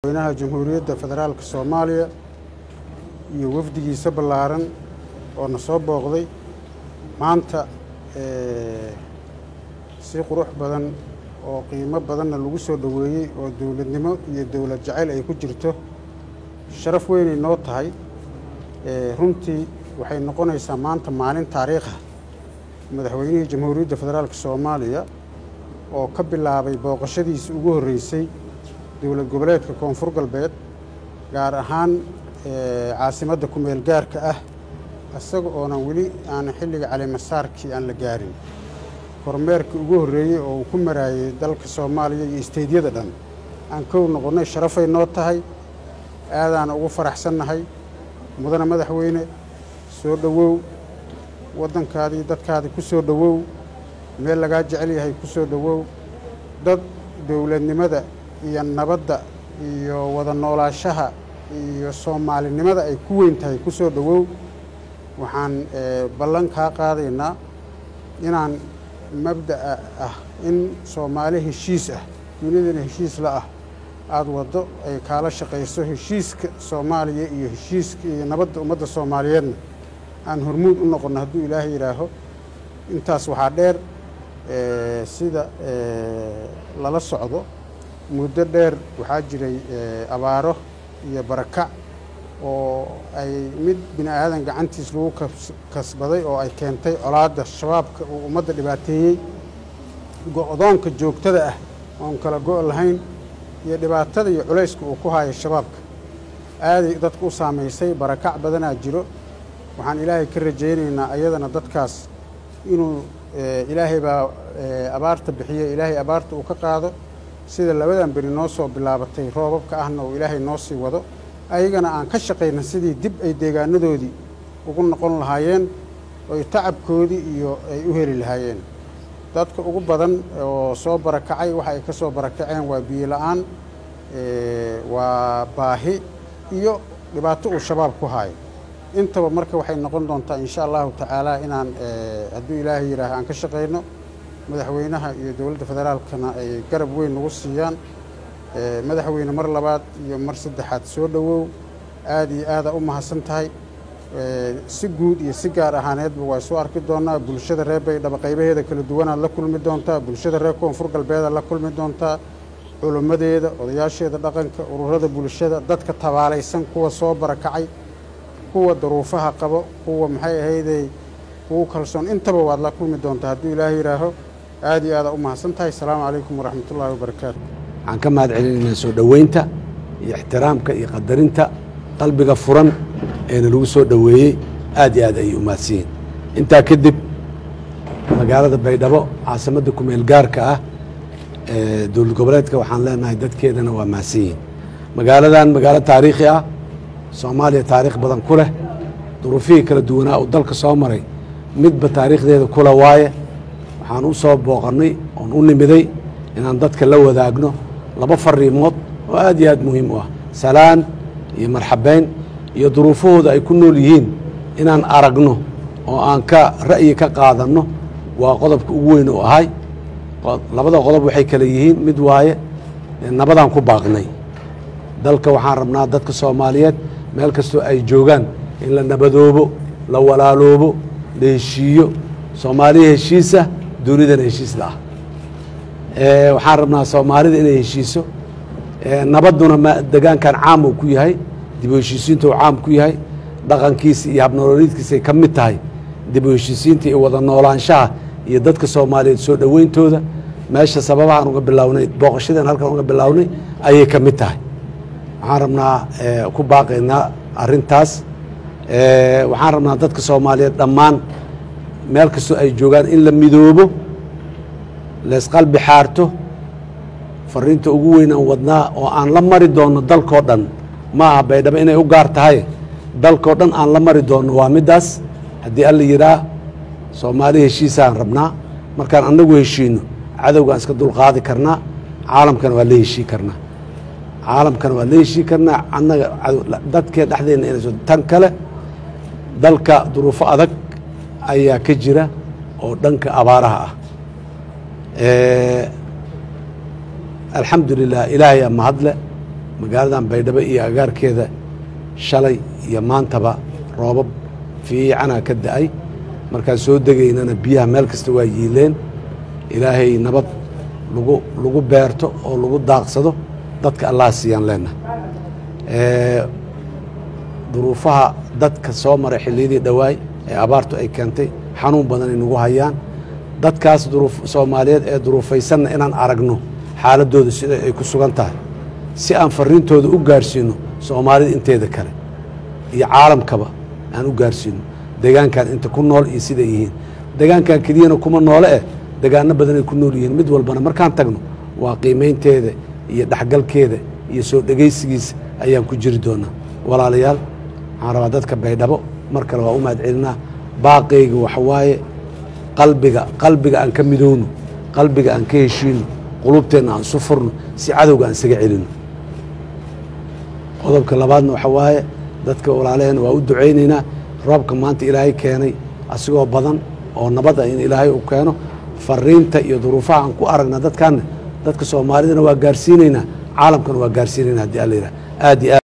madaxweynaha jamhuuriyadda federaalka soomaaliya iyo wafdigiisa ballaaran oo na soo booqday maanta si qurux badan oo qiimo badanna lagu soo dhoweeyey oo dowladnimo iyo dowlad jacayl ay ku jirto sharaf weynay noo tahay runtii waxay noqonaysaa maanta maalin taariikha madaxweynihii jamhuuriyadda federaalka soomaaliya oo ka bilaabay booqashadiisa ugu horreysay dowlad goboleedka koonfur galbeed gaar ahaan caasimadda kumeel gaarka ah isaga oonan weli aan xilliga calimasaarkii aan la gaarin kormeerkii ugu horreeyey oo uu ku maraayey dalka soomaaliya iyo isteydyada dhan aan kow noqonnay sharafay noo tahay aadaan ugu faraxsannahay mudana madaxweyne soo dhowow waddankaadii dadkaadii ku soo dhowow meel lagaa jecel yahay ku soo dhowow dad dowladnimada iyo nabadda iyo wada noolaashaha iyo soomaalinimada ay ku weyn tahay ku soo dhowow waxaan ballan kaa qaadaynaa inaan mabda'a ah in soomaali heshiis ah dunidana heshiis la ah aada waddo ay kaala shaqayso heshiiska soomaaliya iyo heshiiska iyo nabadda ummadda soomaaliyeedna aan hormuud u noqonno hadduu ilaahay yidhaaho intaas waxaa dheer sida lala socdo muddo dheer waxaa jiray abaaro iyo barakac oo ay mid bini aadan gacantiis lagu kasbaday oo ay keentay colaadda shabaabka uu ummadda dhibaateeyey go-doonka joogtada ah oon kala go' lahayn iyo dhibaatada iyo culayska uu ku haayo shabaabka aaday dadka u saamaysay barakac badanaa jiro waxaan ilaahay ka rajaynaynaa ayadana dadkaas inuu ilaahay baa abaarta bixiye ilaahay abaarta uu ka qaado sida labadan beri noo soo bilaabatay roobabka ahna uu ilaahay noo sii wado ayagana aan ka shaqayna sidii dib ay deegaanadoodii ugu noqon lahaayeen oy tacabkoodii iyo ay u heli lahaayeen dadka ugu badan oo soo barakacay waxa ay ka soo barakaceen waa biyo la-aan waa baahi iyo dhibaato uu shabaab ku haayo intaba marka waxay noqon doontaa insha allahu tacaala inaan hadduu ilaahay yidhaah aan ka shaqayno madaxweynaha iyo dowladda federaalkana ay garab weyn nagu siiyaan madaxweyne mar labaad iyo mar saddexaad soo dhowow aada iyo aada u mahadsan tahay si guud iyo si gaar ahaaneedba waa soo arki doonaa bulshada reer baydhabo qaybaheeda kala duwanaad la kulmi doontaa bulshada reer koonfur galbeedaad la kulmi doontaa culimmadeeda odayaasheeda dhaqanka ururada bulshada dadka tabaalaysan kuwa soo barakacay kuwa daruufaha qabo kuwa maxay ahaydey kugu kalsoon intaba waad la kulmi doontaa hadduu ilaahay yidhaaho aada iyo aada u mahadsan tahay asalaamu calaykum waraxmatullaahi wabarakaatu waxaan ka mahad celinaynaa soo dhoweynta iyo ixtiraamka iyo qadarinta qalbiga furan eena lagu soo dhoweeyey aad iyo aad ayay u mahadsan yihin intaa kadib magaalada baydhabo caasimadda kumeel gaarka ah ee dowlad goboleedka waxaan leenahay dadkeedana waa mahadsan yihin magaaladan magaalo taariikhi ah soomaaliya taariikh badan ku leh duruufihii kala duwanaa uu dalka soo maray midba taariikhdeeda kula waaye waxaan u soo booqannay oon u nimiday inaan dadka la wadaagno laba fariimood oo aad iyo aad muhiim u ah salaan iyo marxabeyn iyo duruufahooda ay ku nool yihiin inaan aragno oo aan ka ra'yi ka qaadanno waa qodobka ugu weyn u ahay labada qodob waxay kale yihiin mid waaye nabadaan ku baaqnay dalka waxaan rabnaa dadka soomaaliyeed meel kastoo ay joogaan in la nabadoobo la walaaloobo la heshiiyo soomaaliya heshiisa dunidana heshiis la ah waxaan rabnaa soomaalida inay heshiiso nabadduna degaankan caam uu ku yahay dib u heshiisiinta uu caam ku yahay dhaqankiisa iyo habnolooliidkiisay ka mid tahay dib u heshiisiinta iyo wada noolaanshaha iyo dadka soomaaliyeed soo dhoweyntooda meesha sababahaan uga bilownay booqashadan halkan uga bilownay ayay ka mid tahay waxaan rabnaa ku baaqaynaa arintaas waxaan rabnaa dadka soomaaliyeed dhammaan meel kastoo ay joogaan in la midoobo laysqalbi xaarto fariinta ugu weyn aan wadnaa oo aan la mari doonno dalkoo dhan ma aha baydhabo inay u gaar tahay dalkoo dhan aan la mari doonno waa middaas haddii alla yidhaah soomaali heshiisaan rabnaa markaan annagu heshiino cadowgaan iska dulqaadi karnaa caalamkana waa la heshii karnaa caalamkana waa la heshii karnaa annaga dadkeen dhexdeenna inayso tan kale dalka duruufo adag ayaa ka jira oo dhanka abaaraha ah alxamdu lilah ilaahayaa mahadle magaaladan baydhabo iyo agaarkeeda shalay iyo maantaba roobab fiicanaa ka da-ay markaan soo degaynana biyaha meel kasta waa yiileen ilaahay nabad lagu lagu beerto oo lagu daaqsado dadka allah siiyaan leenahay duruufaha dadka soo maray xilliyadii dhowaay ee abaartu ay keentay xanuun badan ay nagu hayaan dadkaas duruuf soomaaliyeed ee duruufaysanna inaan aragno xaaladooda sida ay ku sugan tahay si aan fariintooda u gaarsiino soomaalida inteeda kale iyo caalamkaba aan u gaarsiino deegaankan inta ku nool iyo siday yihiin deegaankan keliyana kuma noole eh degaano badanay ku nool yihiin mid walbana markaan tagno waa qiimaynteeda iyo dhexgalkeeda iyo soo dhegaysigiisa ayaan ku jiri doonaa walaalayaal waxaan rabaa dadka baydhabo mar kale waa u mahad celinaa baaqayga waxa waaye qalbiga qalbiga aan ka midowno qalbiga aan ka heshiino qulubteenna aan isu furno si cadowga aan isaga celino qodobka labaadna waxa waaye dadka walaalaheena waa u ducaynaynaa roobka maanta ilaahay keenay asigoo badan oo nabad ah in ilaahay uu keeno fariinta iyo duruufaha aan ku aragna dadkaanna dadka soomaalidana waa gaarsiinaynaa caalamkana waa gaarsiinaynaa haddii alla yidhaha aad iyo aad